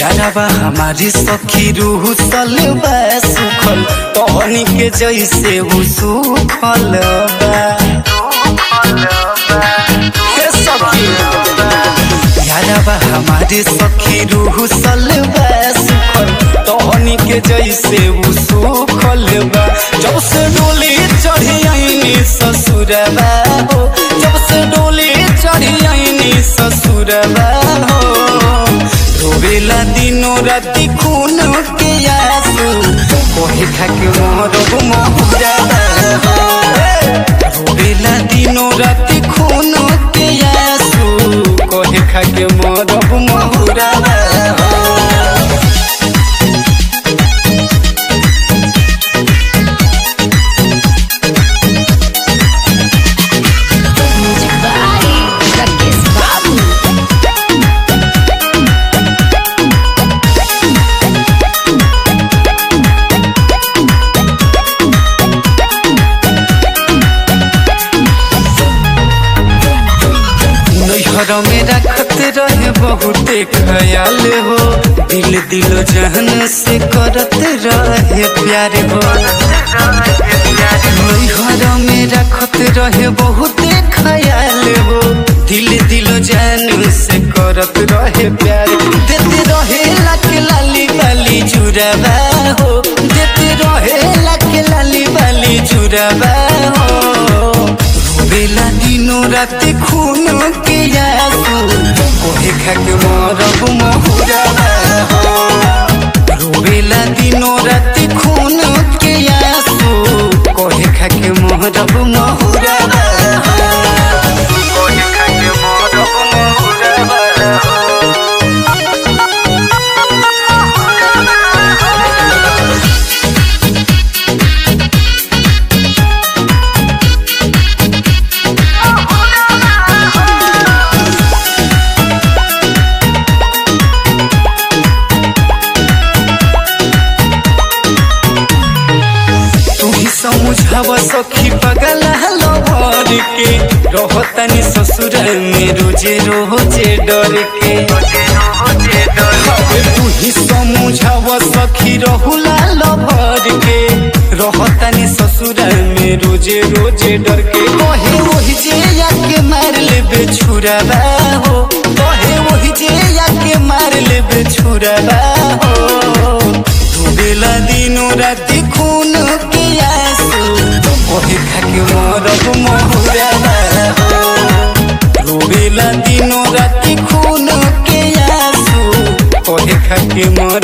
यारबा हमारी सखी रूह सलबा सुखल तहनी के जैसे वो सुखल बा हे सखी यारबा हमारी सखी रूह सलबा सुखल तहनी के जैसे वो सुखल बा जब से डोली चढ़ी आईनी ससुरबा हो जब से डोली चढ़ी आईनी ससुरबा हो रोवेला दिनो राति खून के आंसू कोहे खाके मोर मोहरा रोवेला दिनो राति खून के आंसू कोहे खाके मोर मोहरा Music by Rakesh Babu. नैहर में रखत रहे बहुते ख्याल हो दिल दिल जहन से करत रहे प्यार हो नैहर में रखत रहे बहुते ख्याल हो दिल दिल जहन से करत रहे प्यार देते रहे लक लाली बाली जुड़ावा हो देते रहे लक लाली बाली जुड़ावा हो रोवेला दिनो राति खून के आंसू कोहे खाके मरब महुरा हो रोवेला दिनो राति खून के आंसू कोहे खाके मरब महुरा कोहे खाके मरब महुरा तू ही समझाव सखी पगल लवर के रहतनी ससुर में रोजे रोजे डर के अबे तू ही समझाव सखी रहुला लवर के रहतनी ससुर में रोजे रोजे डर के कहे वही जे आके मार लेबे छुराबा हो कहे वही जे आके मार लेबे छुराबा हो डूबेला दिनो राति खून के आंसू कोहे खाके मरब महुरा हो डूबेला दिनो राति खून के आंसू कोहे खाके मरब